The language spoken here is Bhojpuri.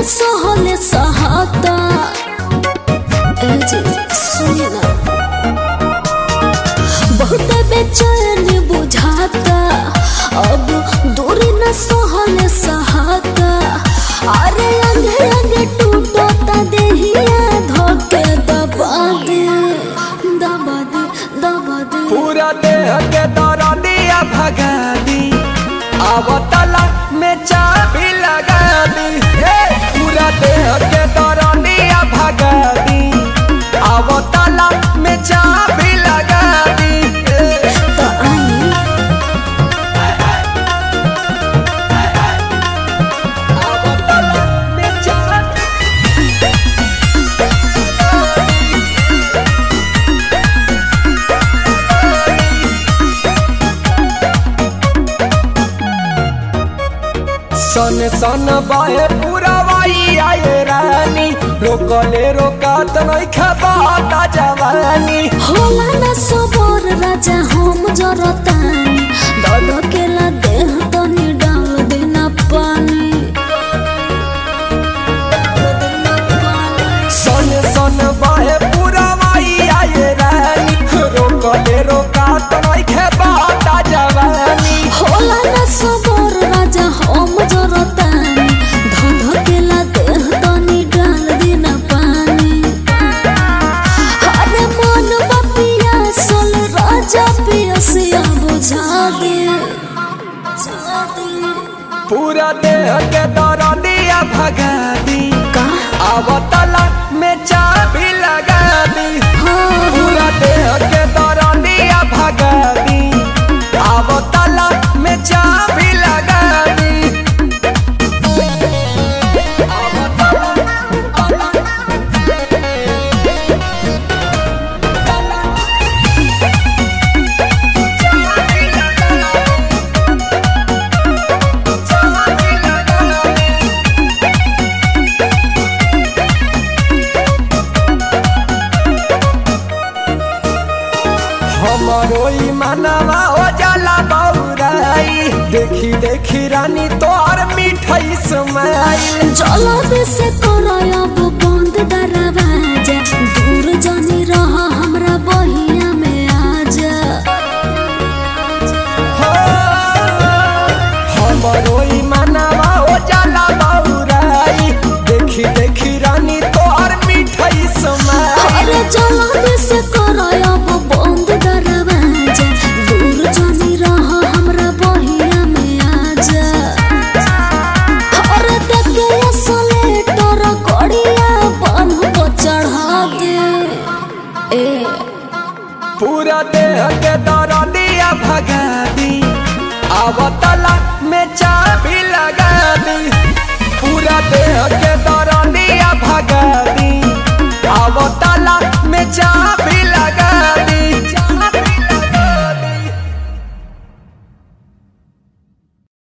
सहले सहाता ए जी सुनी ना बहुत बेचैन बुझाता अब दूरी न सहले सहाता अरे अंगे अंगे टूटता देहिया धोके दबा दे दबा दे दबा दे पूरा देह के दौरा दिया भगा दी आवतला में चाबी लगा दी हे पूरा देह के दौरा दिया भगा दी आवतला में चाबी लगा दी हे। तो आई आवतला में चाबी सन सन बाहे पूरा वाई आए रानी रोकले रोकात नहीं खबाता जवानी होला न सबर राजा हम जरतानी दल केला देह तनी डाल देना पानी सन सन बाहे पूरा वाई आए रानी रोकले रोकात नहीं खबाता जवानी होला न सबर राजा हम जरतानी दल केला देह तनी डाल देना पानी अरे मन बपिया सल राजा पियसिया बुझा दे बुझा दे पूरा देह के दौरा दिया भगा दी का आवतला में चाबी लगा दी हाँ पूरा देह के दौरा दिया भगा दी आवतला में चाबी लगा दी हमारो ई मनवा हो जाला बौराई देखी देखी रानी तोहर मिठाई समाई जलद से करब बंद दरवाजा दूर जानी रह हमरा बहिया में आजा हो हमारो ई मनवा हो जाला बौराई देखी देखी रानी तोहर मिठाई समाई अरे जलद से करब बंद दरवाजा दूर जानी रह हमरा बहिया में आजा अरे देखे असले तोर गड़िया बांध को चढ़ा दे ए पूरा देह के दौरा दिया भगा दी आवतला में चाबी लगा दी पूरा देह के दौरा दिया भगा दी आवतला में चाबी